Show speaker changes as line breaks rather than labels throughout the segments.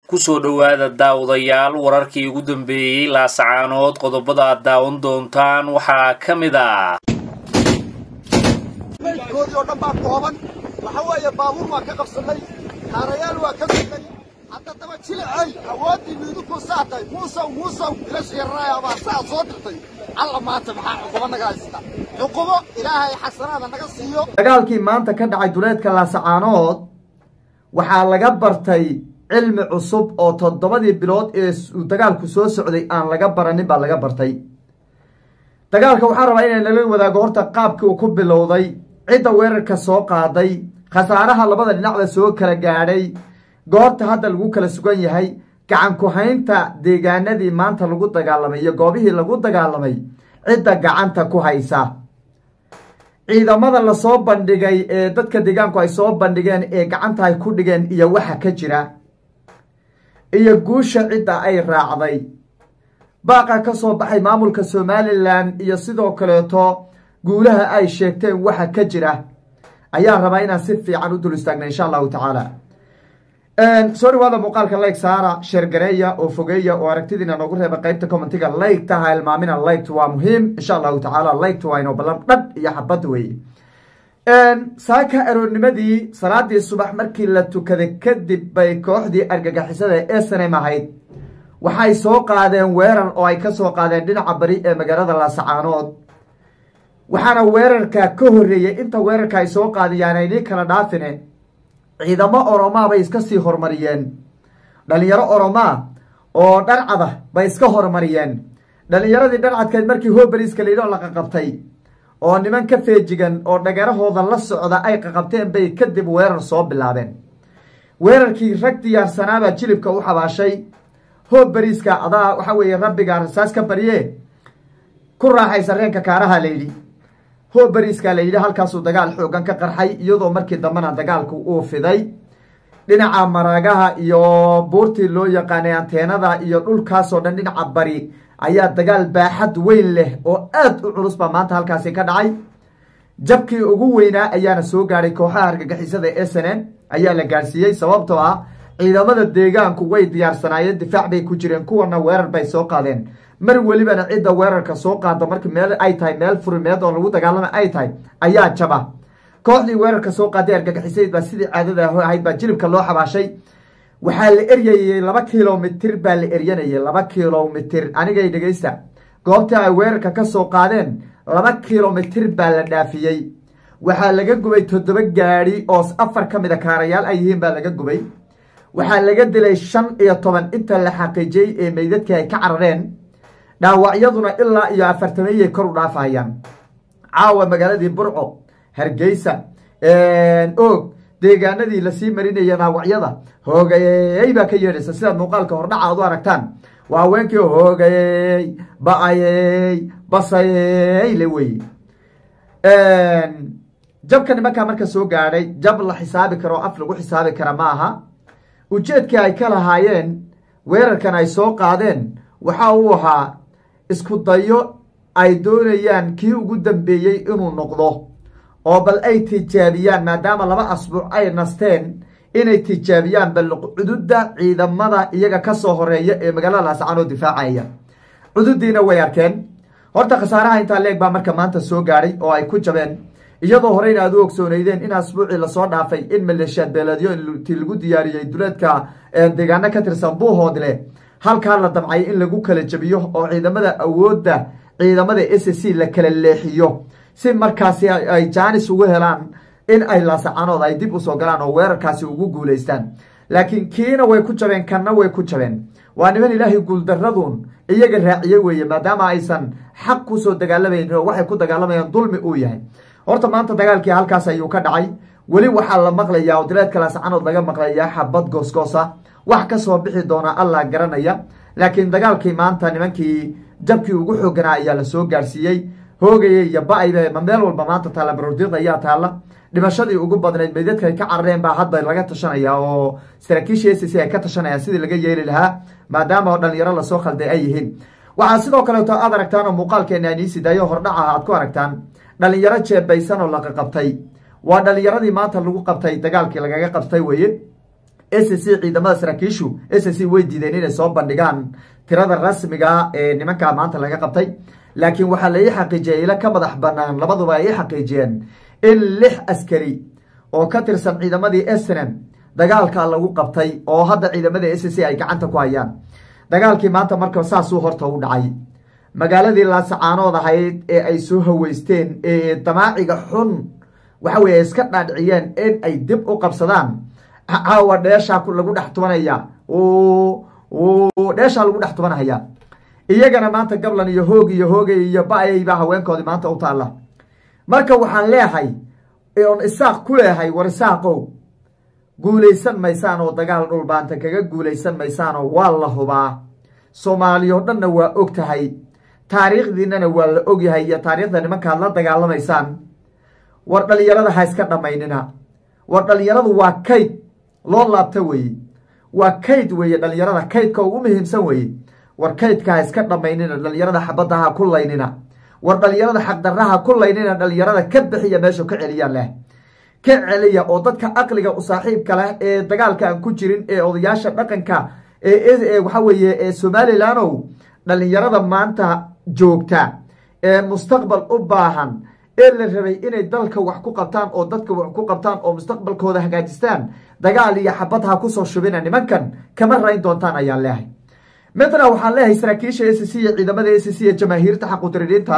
kusoo dhowaada daawadayaal wararkii ugu dambeeyey laasacaanood qodobada aad daawan doontaan waxaa ka mid ah
maydkoodii oo dhan baa kooban waxa weeye baabuur waa ka qabsannay kaarayaal waa ka gudnay hadda daba jilicay awooddii miidukuu saatay muusaw muusaw ilash yararaaya baa saa soo dirtay alla maanta maxaa cuqubo naga haysta cuqubo ilaahay xasanaada naga siiyo
dagaalkii maanta ka dhacay duleedka laasacaanood waxaa laga bartay cilmi cusub oo toddobadii bilood ee uu dagaalku soo socday aan laga baranin baa laga bartay dagaalka waxaan rabaa inay nala wadaago horta qaabkii uu ku bilowday cidda weerarka soo qaaday khasaaraha labada dhinacda soo kala gaadhay goobta hadda lagu kala sugan yahay gacan ku-haynta deegaanadii maanta lagu dagaalamay iyo goobihii lagu dagaalamay cidda gacanta ku haysa ciidamada lasoo bandhigay ee dadka deegaanku ay soo bandhigeen ee gacanta ay ku dhigeen iyo waxa ka jira iyo guusha cidda ay raacday baaqa ka soo baxay maamulka somalilan iyo sidoo kaleeto guulaha ay sheegteen waxa ka jira ayaa rabaa inaan si fiican u dul istaagna insha allahu tacaala soo dhawaada muuqaalka layg saara sheergareeya oo fogeeya oo aragtidiina noogu reeba qeybta commentiga laygta ha ilmaamina laygt waa muhiim insha allahu tacaala laygt waa inoo ballan dhadh iyo xabad weeye saaka aroornimadii salaadii subax markii la tukaday kadib bay kooxdii argagixisada ee snm ahayd waxay soo qaadeen weerar oo ay ka soo qaadeen dhinaca bari ee magaalada laasacaanood waxaana weerarka ka horreeyey inta weerarka ay soo qaadiyaan aynii kala dhaafine ciidamo oromaa bay iska sii horumariyeen dhalinyaro oromaa oo dharcada bay iska horumariyeen dhalinyaradii dharcadkeed markii hoberiska layidhi oo la qaqabtay oo niman ka feejigan oo dhagarahooda la socda ay qaqabteen bay kadib weerar soo bilaabeen weerarkii rag diyaarsanaabaa jilibka u xabaashay hoberiska adaa waxa weeye rabbiga rasaas ka barye ku raaxaysa reenka kaaraha layidhi hoberiska la yidhi halkaasuu dagaal xoogan ka qarxay iyadoo markii dambena dagaalku uu fiday dhinaca maraagaha iyo buurtii loo yaqaanay anteenada iyo dhulkaasoo dhan dhinaca bari ayaa dagaal baaxad weyn leh oo aad u culus baa maanta halkaasi ka dhacay jabkii ugu weynaa ayaana soo gaadhay kooxaha argagixisada e s n n ayaa la gaadhsiiyey sababtoo ah ciidamada deegaanku way diyaarsanaayeen difaac bay ku jireen kuwana weerar bay soo qaadeen mar welibana cidda weerarka soo qaada marka meel ay tahay meel furimeed oo lagu dagaalama ay tahay ayaa jaba kooxdii weerarka soo qaaday argagixisayd baa sidii caadada ahayd baa jilibka loo xabaashay waxaa la eryayey laba kilomitir baa la eryanayay laba kilomitir anigay dhegeysta goobtii ay weerarka ka soo qaadeen laba kilomitir baa la dhaafiyey waxaa laga gubay toddoba gaadhi oo afar ka mid a kaarayaal ay yihiin baa laga gubay waxaa laga dilay shan iyo toban inta la xaqiijiyey ee meydadkii ay ka carareen dhaawacyaduna ilaa iyo afartameeyay kor u dhaafahayaan caawa magaaladii burco hargeysa og deegaanadii lasii marinaya dhaawacyada hoogayey baa ka yeedhaysa sidaad muuqaalka hordhaca aad u aragtaan waa haweenkii hoogayey ba-ayey basayey le weye jabka nimankaa marka soo gaadhay jab la xisaabi karo o af lagu xisaabi kara ma aha ujeedkii ay ka lahaayeen weerarkan ay soo qaadeen waxa uu ahaa isku dayo ay doonayaan kii ugu dambeeyey inuu noqdo oo bal ay tijaabiyaan maadaama laba asbuuc ay nasteen inay tijaabiyaan bal cududda ciidamada iyaga ka soo horeeya ee magaalada laasacaanoo difaacaya cududiina way arkeen horta khasaaraha intaa leeg baa marka maanta soo gaadhay oo ay ku jabeen iyadoo horeyna aad u ogsooneydeen in asbuucii lasoo dhaafay in maleeshiyaad beeleedyo inti lagu diyaariyey duleedka deegaano ka tirsan buuhoodle halkaa la damcay in lagu kala jabiyo oo ciidamada awoodda ciidamada s c la kala leexiyo si markaasi ay jaanis ugu helaan in ay laasacanood ay dib usoo galaan oo weerarkaasi ugu guulaystaan laakiin kiina way ku jabeen kanna way ku jabeen waa niman ilaahay guuldaradun iyaga raaciye weeye maadaama aysan xaq kusoo dagaalamaynin oo waxay ku dagaalamayaan dulmi uu yahay horta maanta dagaalkii halkaas ayuu ka dhacay weli waxaa la maqlayaa oo dileedka laasacanood laga maqlayaa xabad goosgoosa wax ka soo bixi doona allah garanaya laakiin dagaalkii maanta nimankii jabkii ugu xooganaa ayaa la soo gaarsiiyey hoogaya iyo ba-ayba ma meel walba maanta taalla baroordiiq ayaa taalla dhimashadii ugu badnayd meydadka ay ka carareen baa hadda laga tashanaya oo saraakiisha s c ay ka tashanayaan sidii laga yeeli lahaa maadaama oo dhalinyaro lasoo khalday ay yihiin waxaa sidoo kaleeto aad aragtaan oo muuqaalkeena aniisi dayo hordhaca aad ku aragtaan dhalinyaro jeebaysan oo laqaqabtay waa dhalinyaradii maanta lagu qabtay dagaalkii lagaga qabtay weye s c ciidamada saraakiishu s c way diideen inay soo bandhigaan tirada rasmiga ee nimankaa maanta laga qabtay laakiin waxaa la ii xaqiijiyay ila ka madax banaan labaduba ay ii xaqiijiyeen in lix askari oo ka tirsan ciidamadii snm dagaalka lagu qabtay oo hadda ciidamada s c ay gacanta ku hayaan dagaalkii maanta marka saasuu horta u dhacay magaaladii laasacaanood ahayd ee ay soo haweysteen ee damaaciga xun waxa weye ay iska dhaadhiciyeen in ay dib u qabsadaan caawa dheeshaa lagu dhex tubanaya dheeshaa lagu dhex tubanahaya iyagana maanta gablan iyo hoog iyo hoogay iyo ba-ayba haweenkoodii maanta u taalla marka waxaan leehay oon isaaq ku leehay war isaaqow guulaysan maysaan oo dagaal dhulbaanta kaga guulaysan maysaanoo waa la hubaa soomaaliya o dhanna waa og tahay taariikhdiinana waa la ogyahay iyo taariikhda nimankaad la dagaalamaysaan war dhalinyarada ha iska dhammaynina war dhalinyaradu waa kayd loo laabta weeye waa kayd weeye dhalinyarada kaydka ugu muhiimsan weeye war kaydka ha iska dhammaynina dhalinyarada xabadda ha ku laynina war dhalinyarada xaqdarraha ku laynina dhalinyarada ka bixiya meeshu ka celiyaan leh ka celiya oo dadka aqliga u saaxiibka leh ee dagaalka aan ku jirin ee odayaasha dhaqanka ee waxa weeye ee somalilandow dhalinyarada maanta joogta ee mustaqbal u baahan ee la rabay inay dalka wax ku qabtaan oo dadka wax ku qabtaan oo mustaqbalkooda hagaajistaan dagaal iyo xabad ha kusoo shubina nimankan kama rayn doontaan ayaan leehay midna waxaan leeyahay saraakiisha s c iyo ciidamada s c iyo jamaahiirta xaqudiridiinta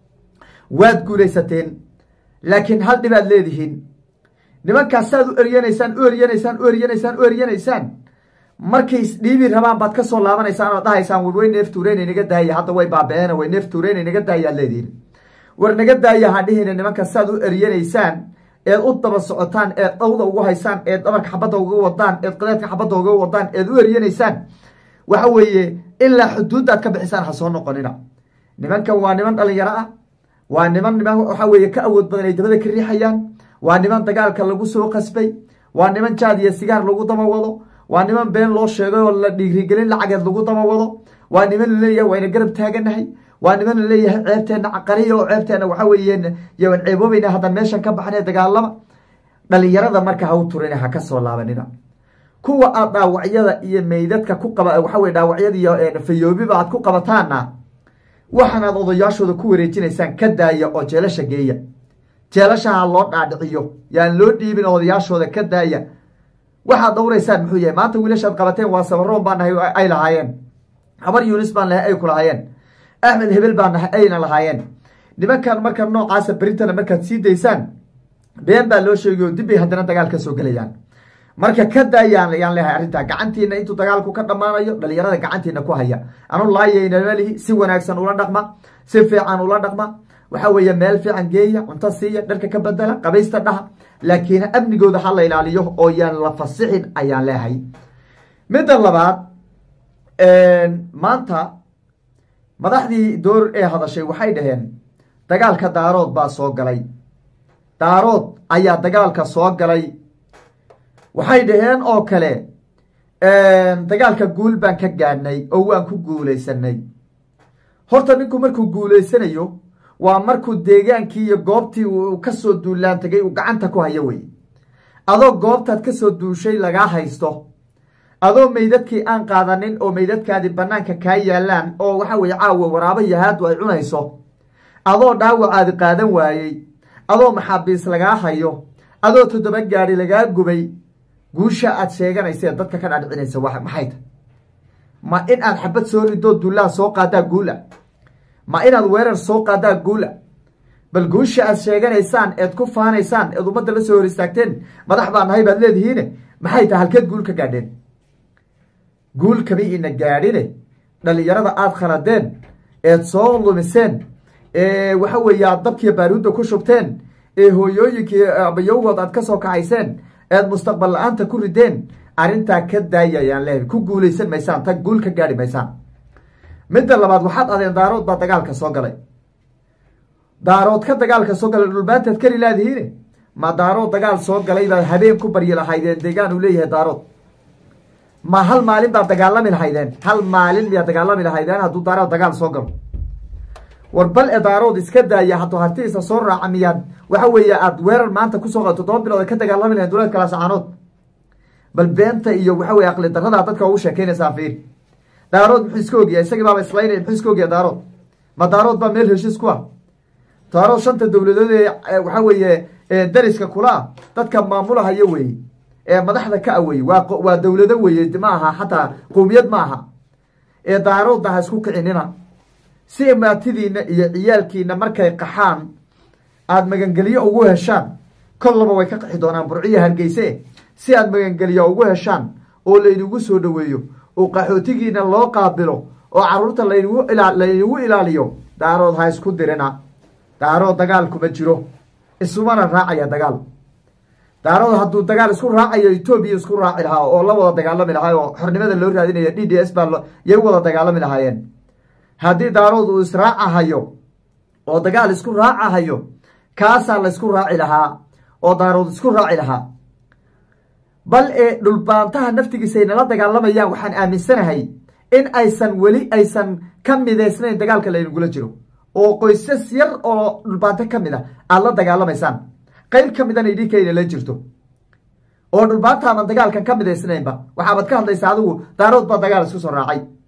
waad guulaysateen laakiin hal dhibaad leedihiin nimankaas saad u eryanaysaan u eryanaysaan u eryanaysaan u eryanaysaan markay isdhiibi rabaan baad ka soo laabanaysaan oo dhahaysaan war way neef tuureyn naga daaya hadda way baaba-een way neef tuureyn naga daayaad leedihiin war naga daaya ha dhihina nimankaas saad u eryanaysaan eed u daba socotaan eed dhawda ugu haysaan eed dhabarka xabadda uga wadaan eed qadeedka xabadda uga wadaan eed u eryanaysaan waxa weeye ilaa xuduuddaad ka bixisaan ha soo noqonina nimankan waa niman dhalinyaro ah waa niman niman waxa weeye ka awood badan ay dabada ka riixayaan waa niman dagaalka lagu soo qasbay waa niman jaad iyo sigaar lagu daba wado waa niman been loo sheegay oo la dhiirigelin lacageed lagu daba wado waa niman laleeyahay wayna garab taaganahay waa niman laleeyahay ceebteenna caqariya oo ceebteenna waxa weeye yaan ceeboobayna haddaan meeshan ka baxnay dagaalama dhalinyarada marka ha u turina ha ka soo laabanina kuwa aad dhaawacyada iyo meydadka ku qaba waxa weye dhaawacyada iyo fayoobiba aad ku qabataana waxaanaad odayaashooda ku wareejinaysaan ka daaya oo jeelasha geeya jeelashaha loo dhaadhiciyo yaan loo dhiibin odayaashooda ka daaya waxaad dhowraysaan muxuu yahay maanta wiilashaad qabateen waa sabaroon baan nahay ay lahaayeen habar yunis baan nahay ay ku lahaayeen axmed hebel baan nahay ayna lahaayeen nimankan marka noocaasa berintana markaad sii daysaan been baa loo sheegay oo dibbay haddana dagaal ka soo gelayaan marka ka daayaan yaan leehay arrintaa gacantiina intuu dagaalku ka dhammaanayo dhalinyarada gacantiina ku haya anu laayaynamalihi si wanaagsan ula dhaqma si fiican ula dhaqma waxa weeye meel fiican geeya cunto siiya dharka ka bedela qabaysta dhaha laakiin amnigooda ha la ilaaliyo oo yaan la fasixin ayaan leehay midda labaad maanta madaxdii door ee hadashay waxay dhaheen dagaalka daarood baa soo galay daarood ayaa dagaalka soo galay waxay dhaheen oo kale dagaalka guul baan ka gaadhnay oo waan ku guulaysanay horta ninku markuu guulaysanayo waa markuu deegaankii iyo goobtii uu kasoo duulaan tagay uu gacanta ku hayo wey adoo goobtaad kasoo duushay lagaa haysto adoo meydadkii aan qaadanin oo meydadkaadii banaanka kaa yaalaan oo waxa weye caawa waraabo yahaadu ay cunayso adoo dhaawacaadi qaadan waayey adoo maxaabiis lagaa hayo adoo toddoba gaadi lagaa gubay guusha aad sheeganaysa dadka ka dhaadhicinaysa wa maxay ta ma in aad xabad soo ridoo dullaha soo qaadaa guula ma inaad weerar soo qaadaa guula bal guusha aad sheeganaysaan eed ku faanaysaan eed ummadda la soo hor istaagteen madax baa nahay baad leedihiine maxay tahay halkeed guul ka gaadheen guul kama ina gaadhine dhalinyarada aada khaladeen eed soo lumiseen ee waxa weeye aad dabkiiyo baaruudda ku shubteen ee hooyooyinkii abayowgood aad ka soo kacayseen eed mustaqbal la-aanta ku rideen arrintaa ka daaya ayaan leehay ku guulaysan maysaan tag guul ka gaadhi maysaan midda labaad waxaad adeen daarood baa dagaalka soo galay daarood ka dagaalka soo galay dhulbaantaad keli laadihiine ma daarood dagaal soo galay baad habeen ku baryi lahaydeen deegaan uu leeyahay daarood ma hal maalin baad dagaalami lahaydeen hal maalin miyaad dagaalami lahaydeen hadduu daarood dagaal soo galo war bal e daarood iska daaya hadduu hartidiisa soo raaca miyaad waxa weeye aad weerar maanta kusoo qa toddoba bilood ka dagaalami lahayn duleedka laasacaanood bal beenta iyo waxa weye aqli darradaa dadka ugu sheekaynaysaa fiir daarood muxuu iska ogyahay isagii baaba islaynaya muxuu iska ogyahay daarood ma daarood baa meel heshiis ku ah daarood shanta dowladood ee waxa weeye dariska kula ah dadka maamulahaya weeye ee madaxda ka a weye waa waa dowlado weeye ma aha xataa qowmiyad ma aha ee daaroodna ha isku kicinina si maatidiina iyo ciyaalkiina markay qaxaan aada magangelyo ugu heshaan kollaba way ka qaxi doonaan burciya hargeyse si aad magangelyo ugu heshaan oo laynagu soo dhoweeyo oo qaxootigiina loo qaabilo oo caruurta laynagu ila laynagu ilaaliyo daarood ha isku dirina daarood dagaal kuma jiro isumana raacaya dagaal daarood hadduu dagaal isku raacayo etoobiya isku raaci lahaa oo la wada dagaalami lahaa oo xornimada loo raadinaya d d s baa yay u wada dagaalami lahaayeen haddii daarood uu israacahayo oo dagaal isku raacahayo kaasaa la isku raaci lahaa oo daarood isku raaci lahaa bal ee dhulbaantaha naftigiisa ay nala dagaalamayaan waxaan aaminsanahay in aysan weli aysan ka midaysnayn dagaalka laynagula jiro oo qoysas yar oo dhulbaanto ka mid a aada la dagaalamaysaan qayb ka midana idhinkayna la jirto oo dhulbaanta aadan dagaalkan ka midaysnaynba waxaabaad ka hadlaysaa adigu daarood baa dagaal isku soo raacay